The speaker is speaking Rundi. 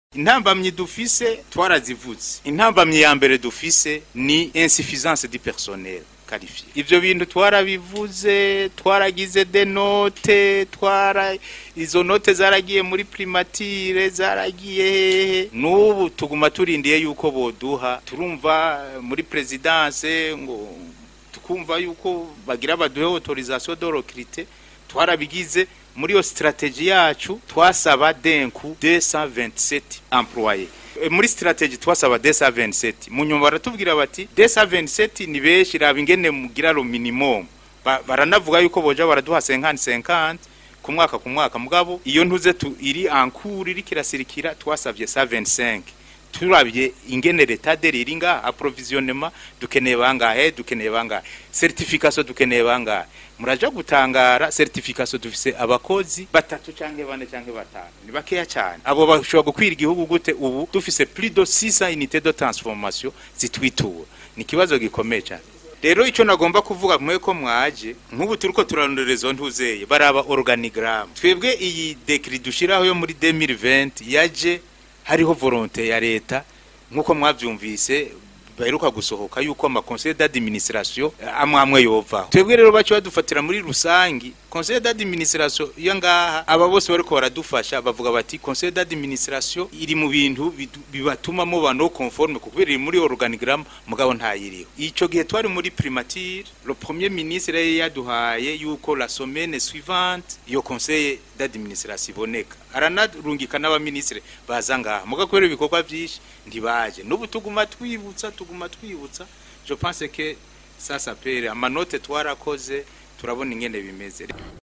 intambamyi dufise twarazivuze intambamyi ya mbere dufise ni insuffisance du personnel qualifié ivyo bintu twarabivuze twaragize de note twara izo note zaragiye muri primature zaragiye hehe n'ubu tuguma turindiye yuko boduha turumva muri presidence ngo tukumva yuko bagira baduhe autorisation de recruter twarabigize muri iyo strategie yacu twasaba denku 227 employés E, muri strategie twasaba 227 mu nyuma baratubwira bati 227 ni benshi raba ingene mugira lo minimum Ba- baranavuga yuko boja baraduha 50 50 ku mwaka ku mwaka mugabo iyo ntuze tu iri ankuru iri kirasirikira twasavye 125 turabye ingene leta deri iri ngaha approvisionnement dukeneye bangahe dukeneye bangahe certification dukeneye bangahe muraja gutangara certification dufise abakozi batatu canke bane canke batanu ni bakeya cyane abo bashobora gukwira igihugu gute ubu dufise plus de 600 unités de transformation zitwitura ni kibazo gikomeye cyane rero icyo nagomba kuvuga mwe ko mwaje nk'ubu turiko turarondera izo ntuzeye baraba organigramme twebwe iyi decret dushiraho yo muri 2020 yaje hariho volonté ya leta nk'uko mwavyumvise baheruka gusohoka yuko ama conseil d'administration eh, amwe amwe yovaho twebwe rero baco badufatira muri rusangi conseil d'administration iyo ngaha aba bose bariko baradufasha bavuga bati conseil d'administration iri mu bintu bidu- bibatuma muba no conforme kuko iri muri organigramme mugabo ntayiriho ico gihe twari muri primature le premier ministre yari yaduhaye yuko la semaine suivante iyo conseil d'administration iboneka aranarungika n'abaministre baza ngaha muga kubera ibikorwa vyinshi ntibaje n'ubu tuguma twibutsa tuguma twibutsa je pense que ça s'appelle amanote twarakoze turabona ingene bimeze